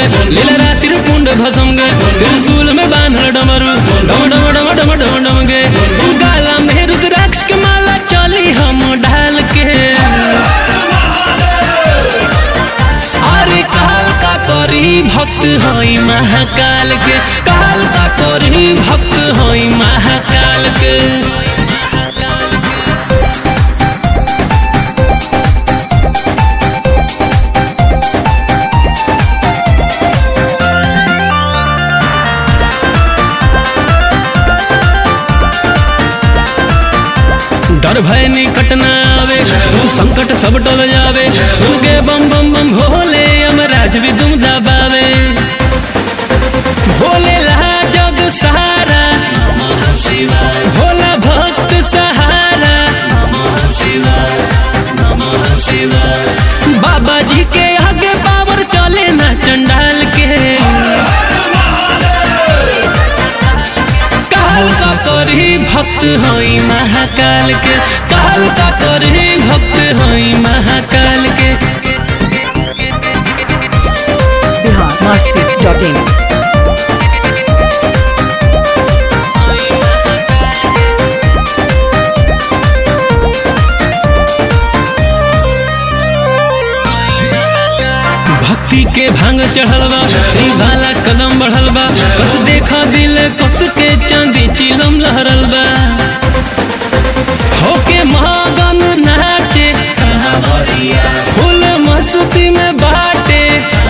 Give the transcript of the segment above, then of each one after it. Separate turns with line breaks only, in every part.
लीला रातिर कुंड भसम गे त्रिशूल में बांधल डमरू डम डम डम डम डम डम गे गाला में रुद्राक्ष के माला चली हम ढाल के अरे काल का करी भक्त हई महाकाल के काल का करी भक्त हई महाकाल के डर भय निकट न आवे तू संकट सब टल जावे सुगे बम बम बम भोले यमराज भी दुम दबावे भोले ला जग सहारा भोला भक्त सहारा बाबा जी के आगे पावर चले ना चंडाल के काल का करही भक्त हई महाकाल के काल का करही भक्त हई महाकाल के
बिहार मस्ती डॉट इन
भक्ति के भांग चढ़ल बा सही वाला कदम बढ़ल बा कस देखा दिल कस के चांदी चिलम लहरल बा होके महागन नाचे फुल मस्ती में बाटे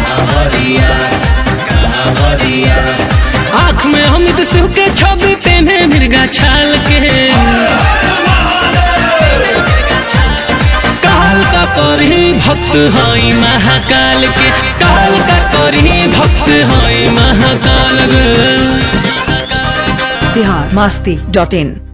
आँख में अमित शिव के छवि तेने मिर्गा छाल के काल का करही भक्त हई महाकाल के काल का करही भक्त हई महाकाल गे
बिहार मस्ती डॉट इन